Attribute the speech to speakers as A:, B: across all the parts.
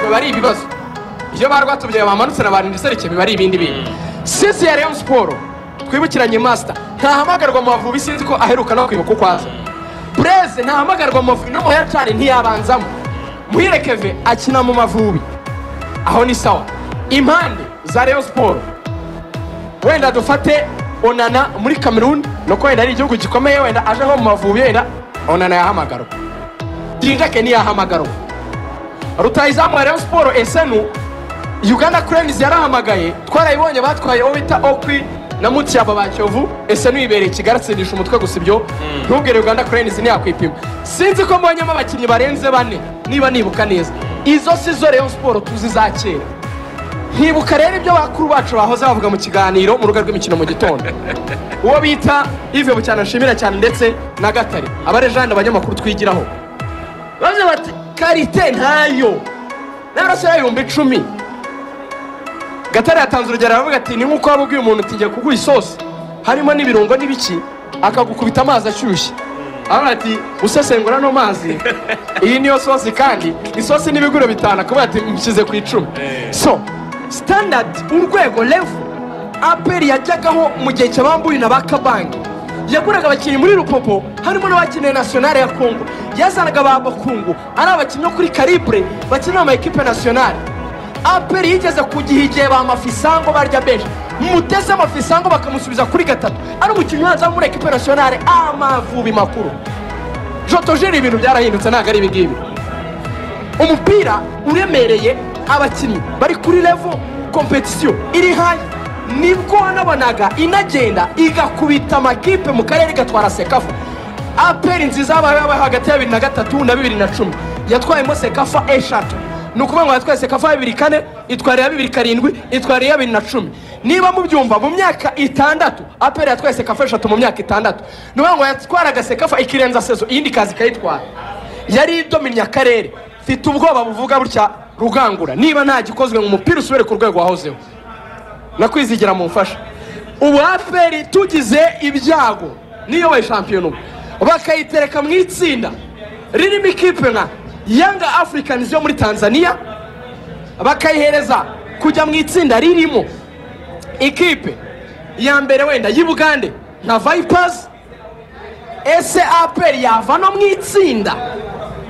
A: biba ari ibibazo iyo ba rwatubyaye bamanutse na ba rindiserike biba ari ibindi bintu sisi ya reyo siporo twibukiranye masita ntahamagarwa mu bavubi sinzi ko aheruka no kwibuka uko aza bureze ntahamagarwa mu mavubi no mu cyane ntiyabanzamo muhirekeve akina mu mavubi aho ni sawa impande za reyo siporo wenda dufate onana muri kameruni ni uko wenda ari igihugu gikomeye wenda aje nko mu mavubi wenda onana yahamagarwa dirindake ntiyahamagarwa rutayizamu ya reyo siporo esenu uganda kurenizi yarahamagaye twarayibonye batwaye uwo bita okwi na mutiyaba ba kiyovu ese ntiwibereye kigali atsindisha umutwe gusa ibyo ntubwire uganda kurenizi ntiyakwipima sinzi ko mbonyemo abakinnyi barenze bane niba nibuka neza izo si zo reyo siporo tuzi za kera nkibuka rero ibyo bakuru bacu bahoze bavuga mu kiganiro mu rubuga rw'imikino mu gitondo uwo bita ive bucyana nshimira cyane ndetse na gatare abarejani abanyamakuru twigiraho bavuze bati karite ntayo n'abarasirayo ibihumbi icumi gatare yatanze urugero aravuga ati ni nk'uko waba ubwiye umuntu uti kuguha isosi harimo n'ibirungo n'ibiki akagukubita amazi ashyushye aravuga ati usesengura ano mazi iyi niyo sosi kandi isosi n'ibiguro bitanu akavuga ati mushyize ku icumi so sitandadi urwego revu aperi yajyagaho mu gihe cy'abambuye na ba kabangi yaguraga abakinnyi muri rupopo harimo n'abakinnyi nasiyonari ya kongo yazanaga ba bakungu ari abakinnyi bo kuri karibure bakinira ama ekipe nasiyonari aperi yigeze kugiha igihe ba mafisango barya benshi muteze amafisango bakamusubiza kuri gatatu ari umukinnyi ubanza wo muri ekipe nasiyonari amavubi makuru jotojeri ibintu byarahindutse ntabwo ari ibi ngibi umupira uremereye abakinnyi bari kuri revo kompetisiyo iri hayi nibwo wanabonaga inagenda igakubita amakipe mu karere igatwara sekafa aperi nziza yabaye hagati ya bibiri na gatatu na bibiri na cumi yatwayemo sekafa eshatu ni ukuvuga ngo yatwaye sekafa bibiri kane itwara iya bibiri karindwi itwara iya bibiri na cumi niba mubyumva mu myaka itandatu aperi yatwaye sekafa eshatu mu myaka itandatu ni ukuvuga ngo yatwaraga sekafa ikirenza sezo iyindi kazi ikayitwara yari idominye akarere mfite ubwoba buvuga butya rugangura niba nta gikozwe mu mupira usubire ku rwego wahozeho nakwizigira mumfasha ubu aperi tugize ibyago niyo we shampiyona ubu bakayitereka mu itsinda ririmo ikipe nka yanga afurikanizi yo muri tanzania bakayihereza kujya mu itsinda ririmo ikipe ya mbere wenda y'i bugande nka vayipazi ese aperi yava no mu itsinda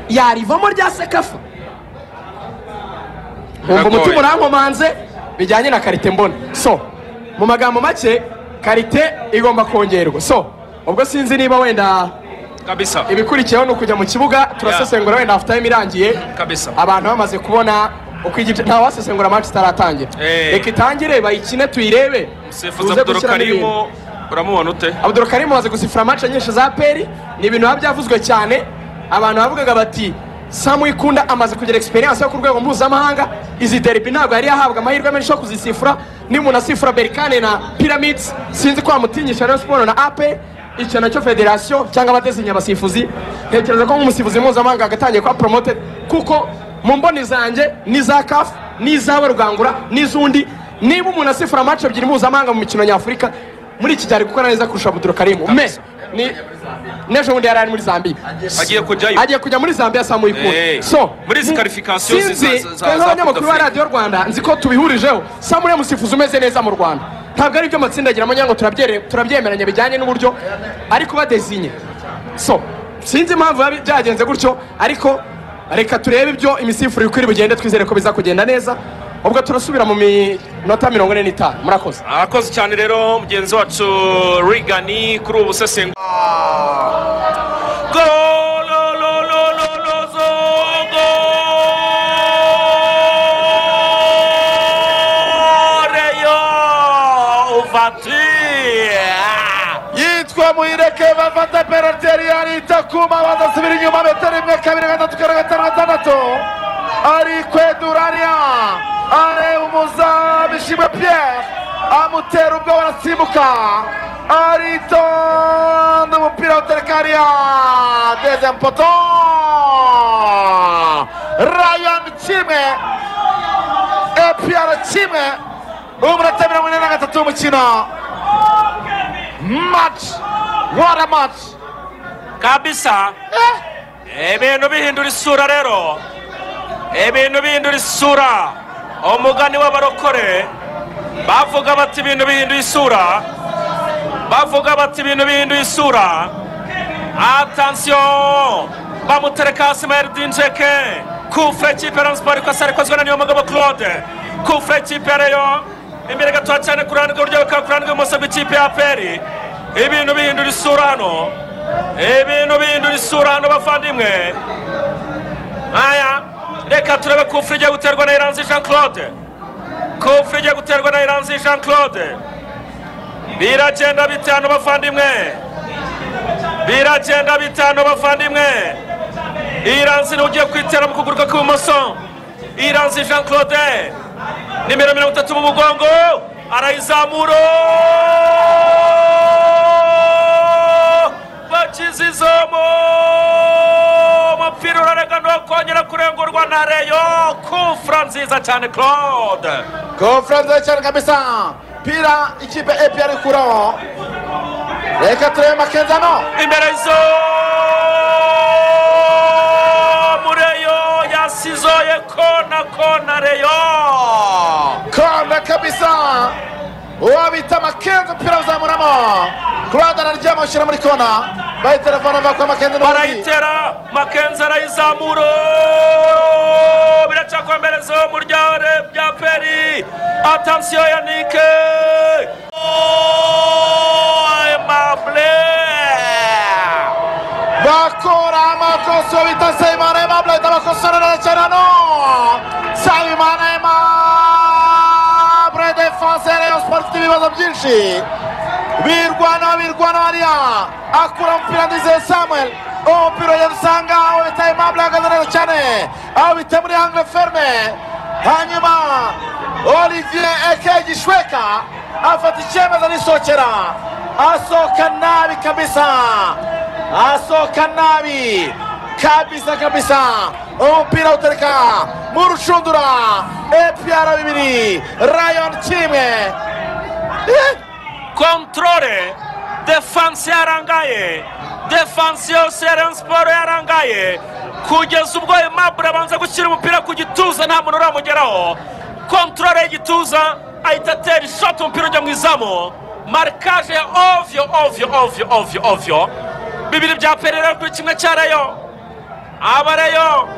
A: yarivamo rya sekafa wumva
B: Biragoye.
A: umutima urankomanze bijyanye na karite mbona so mu magambo make karite igomba kongerwa so ubwo sinzi niba wenda
B: kabisa
A: ibikurikiyeho ni ukujya mu kibuga turasesengura wenda hafu tayime irangiye
B: kabisa
A: abantu bamaze kubona uko igice nta wasesengura match itaratangira
B: Eh.
A: reka itangire bayikine tuyirebe
B: umusifuzi
A: tuze gushyiramo ibintu
B: abdurakarimo uramubona ute
A: abudurukarimu amaze gusifura match nyinshi za peri ni ibintu biba byavuzwe cyane abantu bavugaga bati samu ikunda amaze kugira experience yo ku rwego mpuzamahanga izi derby ntabwo yari yahabwa amahirwe menshi yo kuzisifura niba umuntu asifura berikane na pyramids sinzi ko wamutinyisha rero siporo na ape icyo nacyo federasiyo cyangwa abadezinya abasifuzi ntekereza ko nk'umusifuzi mpuzamahanga agatangiye kuba promoted kuko mu mboni zanjye n'iza kafu n'iz'aba rugangura n'iz'undi niba umuntu asifura match ebyiri mpuzamahanga mu mikino nyafurika muri iki gihe ari gukora neza kurusha abuduro karimu me ni n'ejo bundi yari ari muri zambiya
B: agiye kujyayo
A: agiye kujya muri zambiya saa muyikunda
B: Eh,
A: so
B: muri izi
A: mu-
B: qualification zi-
A: sinzi
B: za- za- za-
A: twe
B: za
A: nk'abanyamakuru
B: Coupe
A: ba
B: d'Afrique.
A: radiyo rwanda nzi ko tubihurijeho saa muri musifuzi umeze neza mu rwanda ntabwo ari ibyo amatsindageramo cyangwa turabyere- turabyemeranya bijyanye n'uburyo ariko badezinye so sinzi impamvu biba byagenze gutyo ariko reka turebe ibyo imisifurire uko iri bugende twizere ko biza kugenda neza ubwo turasubira mu minota mirongo ine n'itanu murakoze
B: arakoze cyane rero mugenzi wacu rigani kuri ubu usesengura
C: yitwa muhireke bafata penaliti yari yarita kuma badasubira inyuma metero imwe kabiri gatatu kane gatanu gatandatu ari kweduranya areba umuzamu ishimwe pierre amutera ubwo barasimbuka aritonda umupira utereka hariya dezem poto rayan kimwe epiyara kimwe umunota mirongo ine na gatatu w'umukino match what a match
B: kabisa ibintu bihindura isura rero ibintu bihindura isura umugani w'abarokore bavuga bati ibintu bihindura isura bavuga bati ibintu bihinduye isura atansiyo bamutereka hasi maheri njeke kufure kipe ya siporo ikosa rikozwe na niyo mugabo claude kufure kipe ya reyo imbere gatoya cyane ku ruhande rw'iburyo bikaba ku ruhande rw'ibumoso bw'ikipe ya aperi ibintu bihindura isura hano ibintu bihindura isura hano bavandimwe aya reka turebe kufure igiye guterwa na iranzi jean claude kufure igiye guterwa na iranzi jean claude biragenda bitanu bavandimwe biragenda bitanu bavandimwe iranzi niwe ugiye kwitera mu kuguru kwe kw'ibumoso iranzi jean claude nimero mirongo itatu mu mugongo arayizamura bakizizamo umupira urareganwa kongera kurengurwa na reyo kufura nziza cyane claude
A: Conference nziza cyane kabisa pira ikipe APR ikuraho reka turebe makenzano
B: imbere zo mureyo yasizoye kona kona reyo
A: kanda kabisa uwo bita makenzo umupira uzamuramo kuranda araryama ushyira muri kona bayi telefone bakwa makenzo n'ubundi
B: barayitera makenzi arayizamura biracyakombereza mu ryare bya peri atansiyo ya nike emable
A: bakora amakosa uwo bita sayimana emable ahita abakosorera cyane hano sayimana emable defense ya rayon sport ifite ibibazo byinshi birwana birwana hariya akura umupira ndizeye samuel uwo mupira ugenda usanga uwo bita emable ahagaze neza cyane aho bita muri hangre ferme hanyuma olivier eke gishweka afata icyemezo arisokera asohoka nabi kabisa asohoka nabi kabisa kabisa umupira utereka mu rushundura epr bibiri rayon kimwe Eh,
B: kontorore defanse yarangaye defanse yose ya rayon siporo yarangaye kugeza ubwo emabure abanza gushyira umupira ku gituza nta muntu uramugeraho kontorore y'igituza ahita atera ishoti umupira ujya mu izamu marikaje ya ovyo ovyo ovyo ovyo ovyo bibiri bya perera kuri kimwe cya rayo abareyo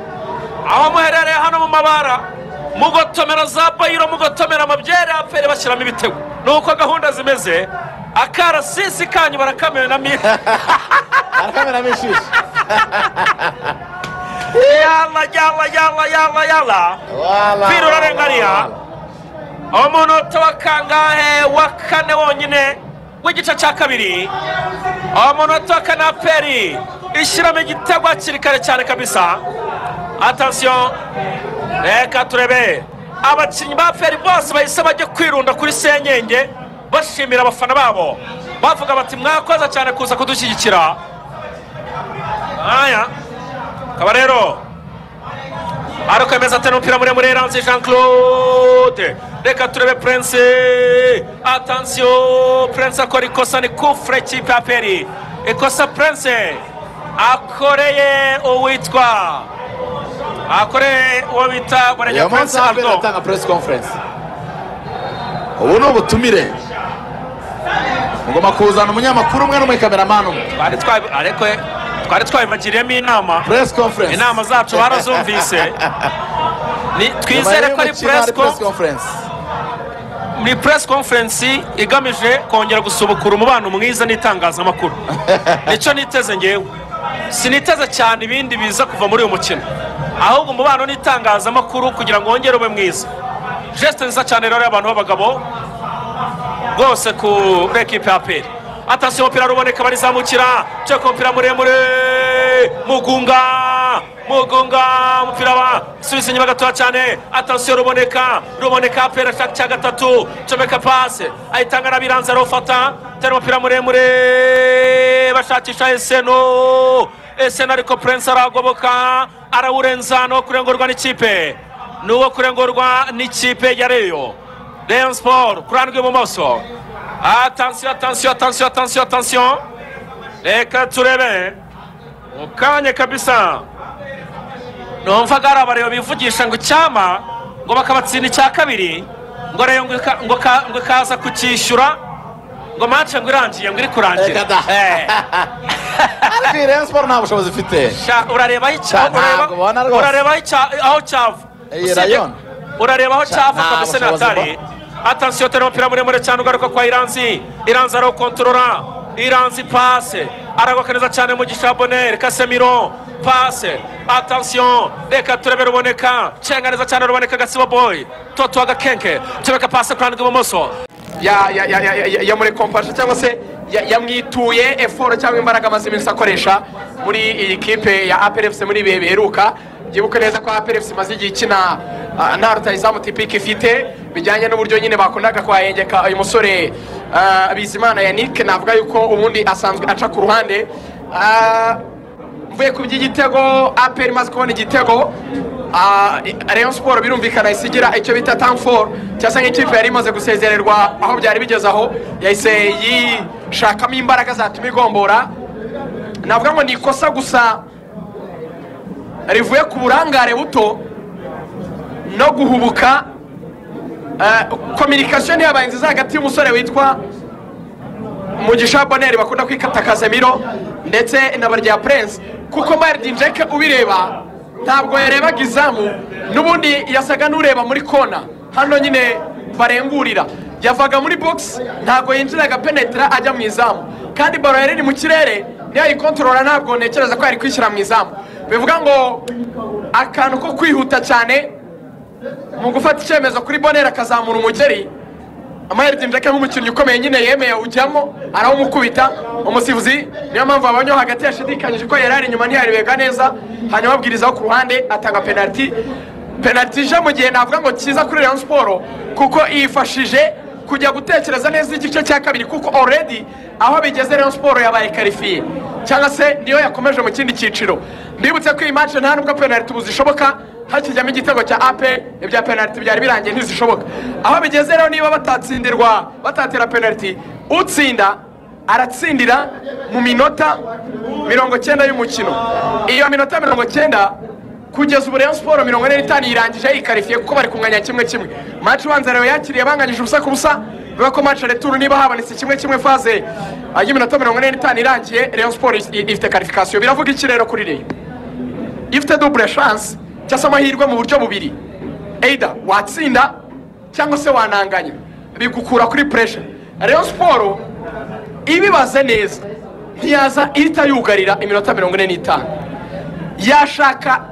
B: aho muherereye hano mu mabara mugotomera za bayiro mugotomera amabyere apere bashyiramo ibitego ni uko gahunda zimeze akarasisi kanyu barakameramo
A: arakamera mishishi
B: yala yala yala yala yala
A: Wala,
B: Pira
A: wala,
B: urarengariya.
A: wala.
B: umunota wa kangahe wa kane wonyine w'igice cya kabiri umunota wa kane aperi ishyiramo igitego hakiri kare cyane kabisa atansiyo reka turebe abakinnyi ba aperi bose bahise bajya kwirunda kuri senyenge bashimira abafana babo bavuga bati mwakoze cyane kuza kudushyigikira aya akaba rero arakomeza atera umupira muremure yaranze jean claude reka turebe prince atansiyo prince akora ikosa ni kufure kipe ya peri ikosa prince akoreye uwitwa akoreye uwo bita
A: uyu
B: burega
A: munsi
B: prince
A: ntabwo
B: ardo
A: atanga press conference ubu ni ubutumire mugomba kuzana umunyamakuru umwe n'umukameramani umwe
B: twari twabi- ariko twari twabibagiriyemo inama
A: press conference
B: inama zacu barazumvise Ni-
A: Nyuma
B: twizere ko ari
A: y'umukino hari
B: press conf-
A: conference
B: muri press conference igamije kongera gusubukura umubano mwiza n'itangazamakuru nicyo niteze ngewe siniteze cyane ibindi biza kuva muri uyu mukino ahubwo umubano n'itangazamakuru kugira ngo wongere ube mwiza gesite nziza cyane rero y'abantu b'abagabo rwose ku rekipe ya peri atasi umupira ruboneka barizamukira cyo ku mupira muremure mugunga mugunga umupira wa subiza inyuma gatoya cyane atasiyo ruboneka ruboneka peri ashaka cya gatatu comeka pase ayitanga n'abiranze arufata tera umupira muremure bashakisha eseno eseno ariko purense aragoboka arawurenza ni uwo kurengurwa n'ikipe ni uwo kurengurwa n'ikipe ya reyo Rayon Sport ku ruhande rw'ibumoso atansiyo atansiyo atansiyo atansiyo atansiyo reka turebe mu kanya kabisa numvaga hari abareba bivugisha ngo icyama ngo bakabatsinda icya kabiri ngo reyo ngo ika- ngo ka- ngo ikaza kucyishyura ngo mance ngo irangiye ngo iri kurangira
A: Reka da.
B: Eh,
A: ariko iyi Rayon Sport nta bushobozi ifite
B: sha- urareba aho icya-
A: Sha, ntabwo ubona
B: urareba-
A: rwose.
B: urareba aho icya- aho cyava
A: Iyi
B: Usibye-
A: Rayon.
B: urareba aho
A: Sha,
B: cyava
A: nta
B: kabisa
A: bushobozi
B: natari atansiyo tera umupira muremure cyane ugaruka kwa iranzi iranzi ari ukontorora iranzi pase aragoka neza cyane mu gishaboneri kasemiro pase atansiyo reka turebere uboneka cenga neza cyane ruboneka gasibo boyi toto agakenke tubeka pase ku ruhande rw'ibumoso
D: ya- ya- ya- ya- ya- yamurekompasha cyangwa se ya- yamwituye eforo cyangwa imbaraga amaze iminsi akoresha muri iyi kipe ya aperefuse muri ibihe biheruka byibuke neza ko aperefuse imaze igihe ikina ah, nta rutayizamu tipiki ifite bijyanye n'uburyo nyine bakundaga kuhahengeka uyu musore ah, bizimana yannick navuga yuko ubundi asanzwe aca ku ruhande Ah, mvuye ku by'igitego aperi imaze kubona igitego ah, rayon siporo birumvikana ihise igira icyo bita tamforo cyasa nk'ikipe yari imaze gusezererwa aho byari bigeze aho yahise yishakamo imbaraga zatuma igombora navuga ngo ni ikosa gusa rivuye ku burangare buto no guhubuka kominikasiyo ntiyabaye nziza hagati y'umusore witwa mugisha boneri bakunda kwikata kazemiro ndetse na barya prince kuko maridinjeke ubireba ntabwo yarebaga izamu n'ubundi yasaga n'ureba muri kona hano nyine barengurira yavaga muri box ntabwo yinjiraga penetera ajya mu izamu kandi baro yari iri mu kirere niyo ayikontorora ntabwo ntekereza ko yari kwishyira mu izamu bivuga ngo akantu ko kwihuta cyane mu gufata icyemezo kuri boneri akazamura umugeri amaheriti njake nk'umukinnyi ukomeye nyine yemeye ujyamo arawumukubita umusifuzi niyo mpamvu abanyo hagati yashidikanyije ko yari ari inyuma ntiyarebega neza hanyuma abwirizaho ku ruhande atanga penaliti penaliti ije mu gihe navuga ngo cyiza kuri rayon siporo kuko yifashije kujya gutekereza neza igice cya kabiri kuko already aho bigeze rayon siporo yabaye karifiye cyangwa se niyo yakomeje mu kindi cyiciro ndibutse ko iyi match nta nubwo penaliti ubu zishoboka hakijyamo igitego cya ape ibya penaliti byari birangiye ntizishoboka aho bigeze rero niba batatsindirwa batatira penaliti utsinda aratsindira mu minota mirongo cyenda y'umukino iyo minota mirongo cyenda kugeza ubu Rayon siporo mirongo ine n'itanu irangije yikarifiye kuko bari kunganya kimwe kimwe maci ubanza rero yakiriye banganyije ubusa ku busa bivuga ko maci returu niba habonetse kimwe kimwe faze ah, y'iminota mirongo ine n'itanu irangiye Rayon siporo ifite karifikasiyo biravuga iki rero kuri reyo ifite dubure shanse cyangwa se amahirwe mu buryo bubiri eyida watsinda cyangwa se wananganya bigukura kuri puresha rero siporo ibibaze neza ntiyaza ihita yugarira iminota mirongo ine n'itanu yashaka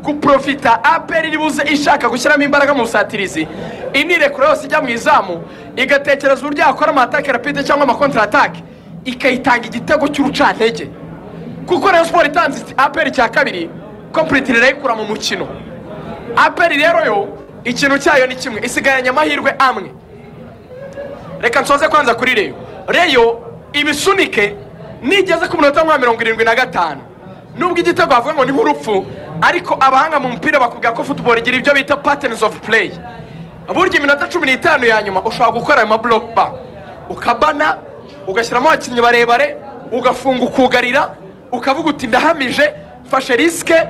D: guprofita aperi iri buze ishaka gushyiramo imbaraga mu busatirizi inirekura yose ijya mu izamu igatekereza uburyo yakora amatake rapide cyangwa amakontaratake ikayitanga igitego cy'urucantege kuko rayon siporo itanze iti- aperi cya kabiri kompuriti irayikura mu mukino aperi rero yo ikintu cyayo ni kimwe isigaranye amahirwe amwe reka nsoze kwanza kuri reyo reyo ibisunike nigeze ku minota nka mirongo irindwi na gatanu nubwo igitego bavuga ngo ni nk'urupfu ariko abahanga mu mupira bakubwira ko football igira ibyo bita patterns of play burya iminota cumi n'itanu ya nyuma ushobora gukora ayo mablock ba ukabana ugashyiramo abakinnyi barebare ugafunga ukugarira ukavuga uti ndahamije mfashe risike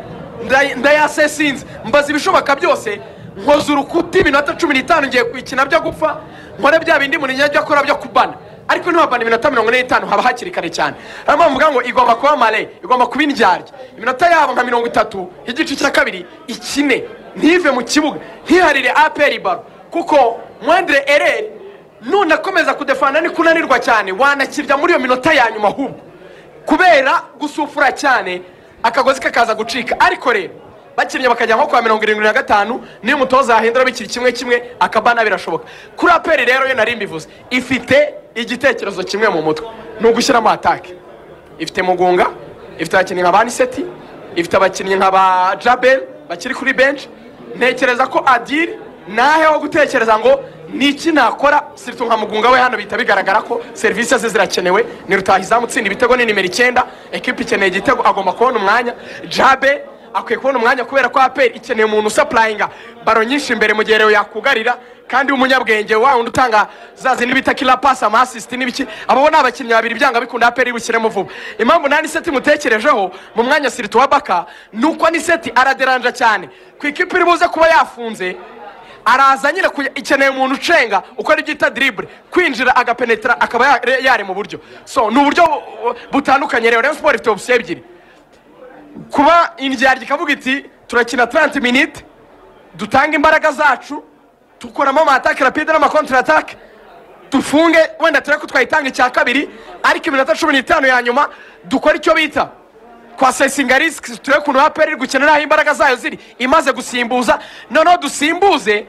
D: nday- ndayasesinze mbaza ibishoboka byose nkoza urukuta iminota cumi n'itanu ngiye kuyikina byo gupfa nkore bya bindi umuntu yajya akora byo kubana ariko ntibabana iminota mirongo ine n'itanu haba hakiri kare cyane ariyo mpamvu mvuga ngo igomba kuba mare igomba kuba indyarya iminota yabo nka mirongo itatu igice cya kabiri ikine ntive mu kibuga ntiharire aperi baro kuko mwendere ereri none akomeza kudefana ni kunanirwa cyane wanakirya muri iyo minota ya nyuma ahubwo kubera gusufura cyane akagozi kakaza gucika ariko rero bakinnye bakajya nko kwa mirongo irindwi na gatanu niyo umutoza yahindura bikiri kimwe kimwe akabana birashoboka kuri aperi rero yo nari mbivuze ifite igitekerezo kimwe mu mutwe ni ugushyiramo atake ifite mugunga ifite abakinnyi nka baniseti ifite abakinnyi nka ba jabel bakiri kuri benshi ntekereza ko adiri nahe wo gutekereza ngo ni iki nakora siritu nka mugunga we hano bihita bigaragara ko serivisi ze zirakenewe ni rutahizamu utsinda ibitego ni nimero icyenda ekipa ikeneye igitego agomba kubona umwanya jabe akwiye kubona umwanya kubera ko aperi ikeneye umuntu usapurayinga baro nyinshi imbere mu gihe rero yakugarira kandi w'umunyabwenge wa wundi utanga za zindi bita kila pasi amasisiti n'ibiki abo ni abakinnyi babiri byanga bikunda aperi bushyiremo vuba impamvu nta n'iseti mutekerejeho mu mwanya siriti wa baka ni uko n'iseti araderanja cyane ku ikipe iri buze kuba yafunze araza nyine kuya- ikeneye umuntu ucenga ukora ibyo bita diribure kwinjira agapenetera akaba ya- yarema uburyo so ni uburyo bu- bu- butandukanye rero rayon siporo ifite opsiyo ebyiri kuba indyarya ikavuga iti turakina 30 minute dutanga imbaraga zacu dukoramo amatake rapide n'amakontra atake dufunge wenda turebe ko twayitanga icya kabiri ariko iminota cumi n'itanu ya nyuma dukora icyo bita kwasesinga risiki turebe ukuntu aperi iri gukina n'aho imbaraga zayo ziri imaze gusimbuza noneho dusimbuze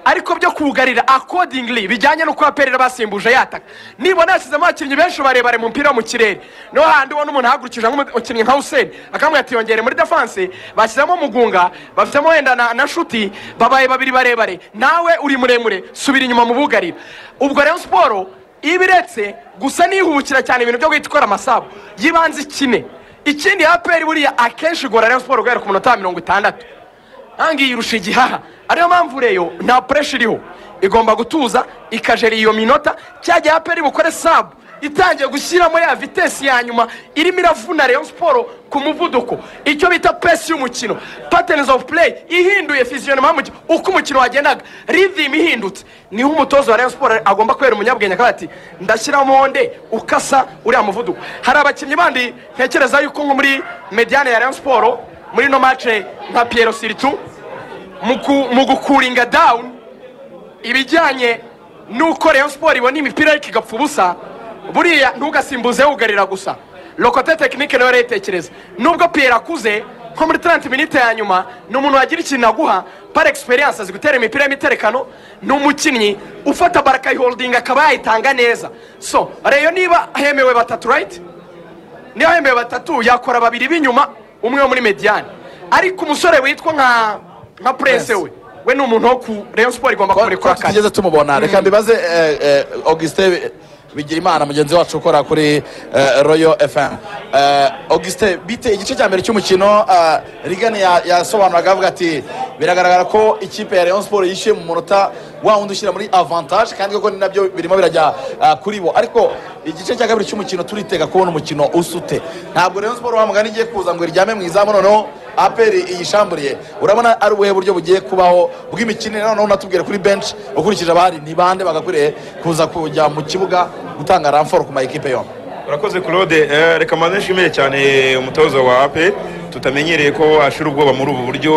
D: ariko byo kugarira akodingili bijyanye n'uko aperi basimbuje yataka nibona yashyizemo abakinnyi benshi barebare mu mupira wo mu kirere niho handi ubona umuntu ahagurukije nk'umukinnyi nka hussein akamubwira ati yongere muri defanse bashyizemo mugunga bafitemo wenda na, na shuti babaye babiri barebare nawe uri muremure subira inyuma mu bugarira ubwo rero siporo iba iretse gusa nihubukira cyane ibintu byo guhita ikora amasabu y'ibanze ikine ikindi aperi buriya akenshi igora rero siporo guhera ku munota mirongo itandatu ntangiye irusha igihaha ariyo mpamvu reyo nta pureshi iriho igomba gutuza ikajera iyo minota cya gihe aperi bukore sabu itangiye gushyiramo ya vitesi ya nyuma irimo iravuna reyo siporo ku muvuduko icyo bita pesi y'umukino patenizi ofu pureyi ihinduye fiziyonoma y'umukino uko umukino wagendaga ridimu ihindutse niho umutoza wa reyo siporo agomba kubera umunyabwenge akavuga ati ndashyiramo nde ukasa uriya muvuduko hari abakinnyi bandi ntekereza yuko nko muri mediyane ya reyo siporo muri ino mace nka piyero siritu mu ku- mu gukuringa dawuni ibijyanye n'uko reyo siporo ibona imipira ariko igapfa ubusa buriya ntugasimbuze wugarira gusa lokote tekinike nawe arayitekereza nubwo piyero akuze nko muri taranti minite ya nyuma ni umuntu wagira ikintu aguha par egisperiyanse azi gutera imipira y'imiterekano ni umukinnyi ufata barakayiholdinga akaba yayitanga neza so reyo niba hemewe batatu rayiti niba yambaye batatu yakora babiri b'inyuma umwe wo muri mediyani ariko umusore witwa nka nka purense
A: Yes.
D: we we ni umuntu wo ku reyo siporo igomba
A: ko
D: kumurekura kare
A: tutigeze tumubona reka mbibaze eh, eh, augustin bigira imana mugenzi wacu ukora kuri eh, royal fm Eh, augustin bite igice cya mbere cy'umukino rigani yasobanuraga avuga ati biragaragara ko ikipe ya rayon sport yishyuye mu munota wa wundi ushyira muri avantage kandi koko ni nabyo birimo birajya ah, kuri bo ariko igice cya kabiri cy'umukino turitega kubona umukino usute ntabwo rayon sport wa mugani igiye kuza ngo iryame mu izamu noneho aperi iyishamburiye urabona ari ubuhe buryo bugiye kubaho bw'imikinire noneho unatubwire kuri benshi ukurikije abahari ni bande bagakwiriye kuza kujya mu kibuga gutanga ramforo ku mayikipe yombi
E: urakoze claude Eh, reka mbanze nshimire cyane umutoza wa ape tutamenyereye ko ashira ubwoba muri ubu buryo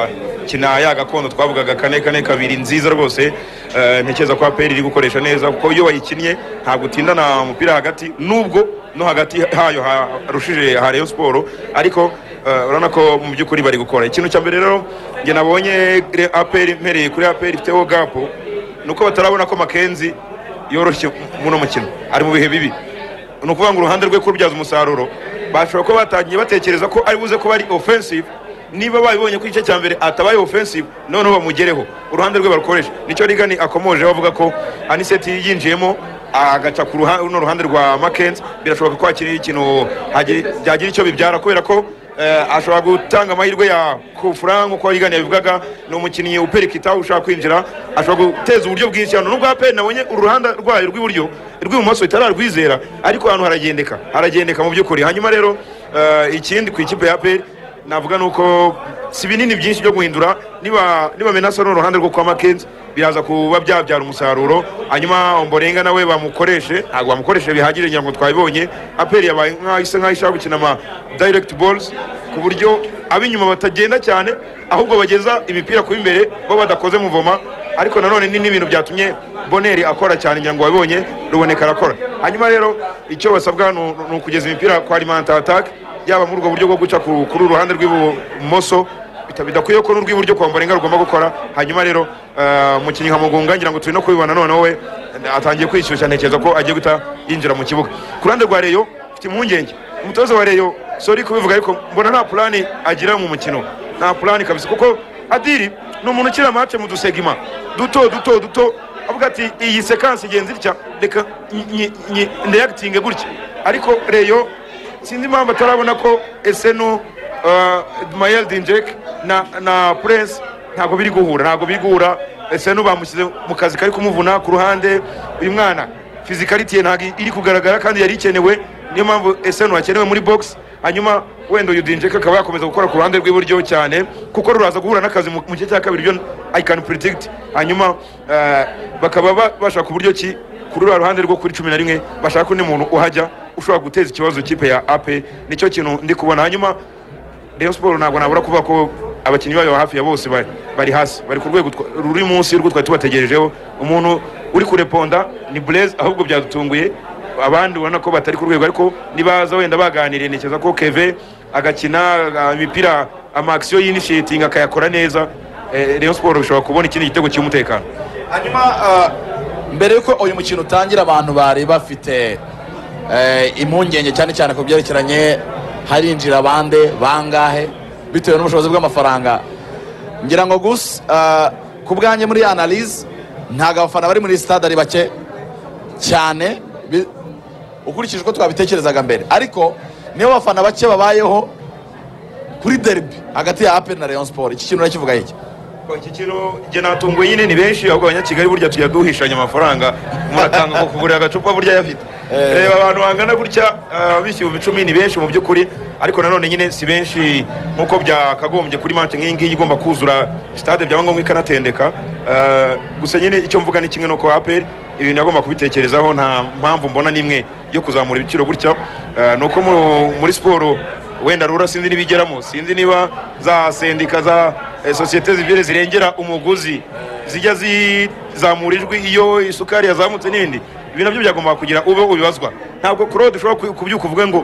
E: agakina ya gakondo twavugaga kane kane kabiri nziza rwose Eh, ntekereza ko aperi iri gukoresha neza kuko iyo wayikinnye ntabwo utindana umupira hagati nubwo no hagati hayo harushije ha rayon siporo ariko eh, urabona ko mu by'ukuri bari gukora ikintu cya mbere rero njye nabonye re- aperi mpereye kuri aperi ifiteho gapu ni uko batarabona ko makenzi yoroshye muno mukino ari mu bihe bibi ni ukuvuga ngo uruhande rwe kubyaza umusaruro bashobora kuba batangiye batekereza ko ari buze kuba ari offensive niba babibonye ko igice cya mbere atabaye offensive noneho bamugereho uruhande rwe barukoresha nicyo rigani akomoje avuga ko aniseti yinjiyemo agaca ku ruha- runo ruhande rwa makenzi birashoboka ko hakiri ikintu hagi- byagira icyo bibyara kubera ko eh, ashobora gutanga amahirwe ya kufura nk'uko rigani yabivugaga ni umukinnyi uperikita ushaka kwinjira ashobora guteza uburyo bwinshi hano nubwo aperi nabonye uruhande rwayo rw'iburyo rw'ibumoso itararwizera ariko hano haragendeka haragendeka mu by'ukuri hanyuma rero eh, ikindi ku ikipe ya aperi navuga ni uko si binini byinshi byo guhindura niba niba menasa ni uruhande rwo kwa makenzi biraza kuba byabyara umusaruro hanyuma omborenga nawe bamukoreshe ntabwo bamukoreshe bihagije ngira ngo twabibonye aperi yabaye nkaho isa nkaho ishaka gukina ama direct balls ku buryo ab'inyuma batagenda cyane ahubwo bageza imipira ku imbere bo badakoze muvoma ariko nanone ni n'ibintu byatumye boneri akora cyane ngira ngo wabibonye ruboneka arakora hanyuma rero icyo basabwa ni u- ni ukugeza imipira kwa alimanta atake yaba muri ubwo buryo bwo guca ku- kuri uru ruhande rw'ibumoso bita- bidakwiye ko n'urw'iburyo kwa mborenga rugomba gukora hanyuma rero eh, umukinnyi nka mugunga ngira ngo turi no kubibona noneho we eh, atangiye kwishyushya ntekereza ko agiye guhita yinjira mu kibuga ku ruhande rwa reyo mfite impungenge umutoza wa reyo sori kubivuga ariko mbona nta pulani agira mu mukino nta pulani kabisa kuko adiri ni umuntu ukina amace mu dusegima duto duto duto avuga ati iyi sekansi igenzi itya reka nyi- nyi- ndeyagitinge gutya ariko reyo sinzi impamvu atarabona ko eseno mayel dinjek na na prince ntabwo biri guhura ntabwo biri guhura ese bamushyize mu kazi kari kumuvuna ku ruhande uyu mwana fizikariti ye ntabwo iri kugaragara kandi yari ikenewe niyo mpamvu ese hakenewe muri box hanyuma wenda uyu dinjek akaba yakomeza gukora ku ruhande rw'iburyo cyane kuko ruraza guhura n'akazi mu mu gice cya kabiri byo i can predict hanyuma eh, bakaba ba- bashaka uburyo ki kuri ruriya ruhande rwo kuri cumi na rimwe bashaka undi muntu uhajya ushobora guteza ikibazo ikipe ya ape nicyo kintu ndi kubona hanyuma Rayon Sport ntabwo nabura kuvuga ko abakinnyi bayo hafi ya bose ba- bari hasi bari ku rwego twa- ruri munsi y'urwo twari tubategerejeho umuntu uri kureponda ni Blaise ahubwo byadutunguye abandi ubona ko batari ku rwego ariko nibaza wenda baganiriye ntekereza ko Keve agakina ah, imipira amakisiyo y'inishitingi akayakora neza Eh, Rayon Sport bishobora kubona ikindi gitego cy'umutekano
A: hanyuma ah, mbere yuko uyu mukino utangira abantu bari bafite eh, impungenge cyane cyane ku byerekeranye harinjira bande bangahe bitewe n'ubushobozi bw'amafaranga ngira ngo gusa ah, ku bwanjye muri analyse ntabwo abafana bari muri stade ari bake cyane bi- ukurikije uko twabitekerezaga mbere ariko niyo abafana bake babayeho kuri derby hagati ya apel na rayon sport iki kintu urakivuga iki
E: iki kiro njye natunguwe nyine ni benshi ahubwo abanyakigali burya tujya duhishanya amafaranga umuntu atanga ngo kugurira agacupa burya ayafite
A: Eh.
E: reba abantu bangana gutya ah, bishyuye ibicumi ni benshi mu by'ukuri ariko nanone nyine si benshi nk'uko byakagombye kuri mante nk'iyi ngiyi igomba kuzura sitade byaba ngombwa ikanatendeka Ah, gusa nyine icyo mvuga ni kimwe nuko aperi ibintu agomba kubitekerezaho nta mpamvu mbona n'imwe yo kuzamura ibiciro gutya Ah, ni uko mu- muri siporo wenda rura sinzi n'ibigeramo sinzi niba za sendika za eh, sosiyete zibiri zirengera umuguzi zijya zizamura ijwi iyo isukari yazamutse n'ibindi ibi nabyo byagomba kugira ube ubibazwa ntabwo claude ushobora ku- kubyuka uvuge ngo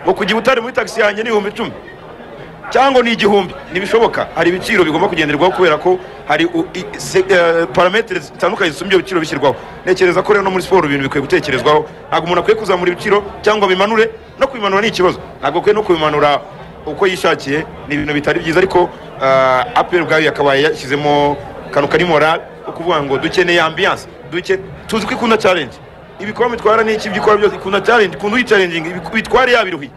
E: ngo kujya utari muri tagisi yanjye ni ibihumbi icumi cyangwa ni igihumbi ntibishoboka hari ibiciro bigomba kugenderwaho kubera ko hari u- i- se- eh, parametere zitandukanye zituma ibyo biciro bishyirwaho ntekereza ko rero no muri siporo ibintu bikwiye gutekerezwaho ntabwo umuntu akwiye kuzamura ibiciro cyangwa bimanure no kubimanura ni ikibazo ntabwo akwiye no kubimanura uko yishakiye ni ibintu bitari byiza ariko aperi ubwayo yakabaye yashyizemo akantu kari morale ko kuvuga ngo dukeneye ambiyanse duke tuzi ko ikunda challenge ibikorwa bitwara ni iki ibyo ikora byose ikunda challenge ikunda uyicarenginga bitware yabiruhiye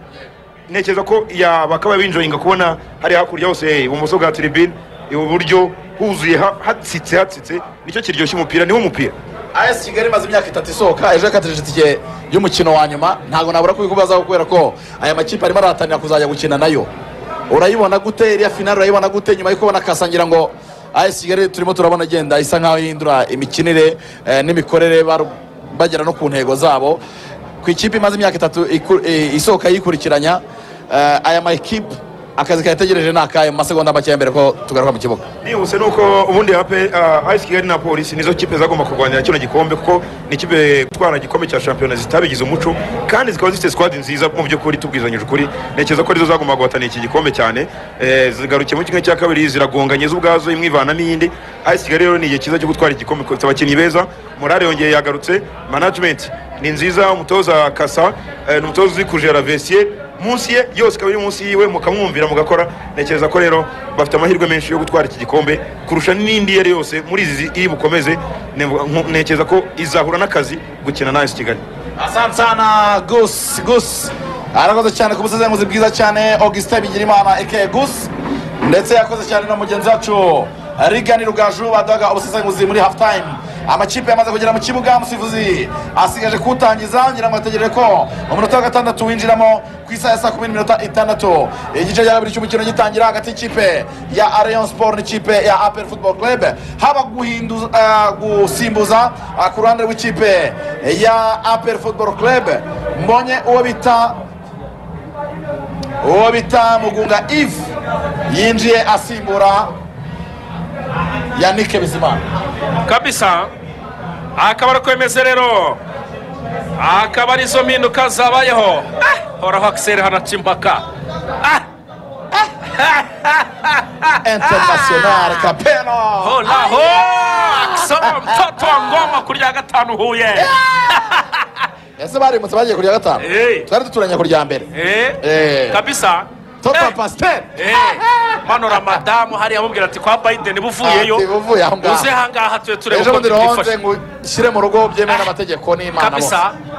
E: ntekereza ko ya- bakaba binjoyinga kubona hari hakurya hose ibumoso bwa tribune iburyo huzuye ha- hatsitse hatsitse nicyo kiryoshya umupira niwo mupira
A: as kigali imaze imyaka itatu isohoka ejo yakatije itike y'umukino wa nyuma ntabwo nabura kubikubazaho kubera ko aya makipe arimo arahatanira kuzajya gukina nayo urayibona gute iriya finale urayibona gute nyuma yo kubona kasangira ngo as kigali turimo turabona igenda isa nkaho ihindura imikinire eh, n'imikorere baru- bagera no ku ntego zabo ku ikipe imaze imyaka itatu iku- eh, isohoka yikurikiranya eh, aya makipe akazi kayategereje ni akayo mu masegonda make ya mbere ko tugaruka mu kibuga
E: nihuse nuko ubundi hape uh, ice kigali na polisi nizo kipe zagomba kurwanira kino gikombe kuko ni ikipe gutwara igikombe cya shampiyona zitabigize umuco kandi zikaba zifite squad nziza mu by'ukuri tubwizanyije ukuri ntekereza ko arizo zagomba guhatanira iki gikombe cyane eh, zigarukiye muri kimwe cya kabiri ziragonganye zo ubwazo imwe ivana n'iyindi ice kigali rero ni igihe cyiza cyo gutwara igikombe kuko ifite abakinnyi beza morale yongeye yagarutse management ni nziza umutoza kasa eh, ni umutoza uzi kujera vesiye munsi ye yose ikaba iri munsi yiwe mukamwumvira mugakora ntekereza ko rero bafite amahirwe menshi yo gutwara iki gikombe kurusha n'indi iyo ari yo yose muri izi iri bukomeze nevuga- nku- ntekereza ko izahura n'akazi gukina na esi kigali
A: asante sana gusi gusi arakoze cyane ku busesenguzi bwiza cyane augustin bigirimana eke gusi ndetse yakoze cyane na mugenzi wacu rigani rugaju baduhaga ubusesenguzi muri half time amakipe yamaze kugera mu kibuga umusifuzi asigaje kuwutangiza ngira ngo ategereje ko umunota wa gatandatu winjiramo ku isaha ya saa kumi n'iminota itandatu igice cya kabiri cy'umukino gitangira hagati y'ikipe ya arayon sport n'ikipe ya apel football club haba guhinduza eh, gusimbuza ah, ku ruhande rw'ikipe ya apel football club mbonye uwo bita uwo bita mugunga eve yinjiye asimbura yanike bizimana
B: kabisa akaba ari kwemeze rero akaba arizo mpinduka zabayeho Ah, horaho akiseri hanaca impaka Ah,
A: international kapeno
B: horaho akisoma mtoto wa ngoma kuri ya gatanu huye
A: ese barimutse bagiye kurya gatanu
B: Hey.
A: twari duturanye kurya mbere
B: Eh,
A: Eh.
B: kabisa
A: toto
B: Eh,
A: pasiteri
B: eh, manura madamu hariya amubwira ati kwa biden buvuyeyo
A: Ati, buvuye aho ngaho.
B: uze ahangaha tuye turebe
A: ejo
B: uko
A: bundi ruhonze
B: tubifashe
A: ngo ushyire mu rugo byemewe n'amategeko n'imana bose
B: kabisa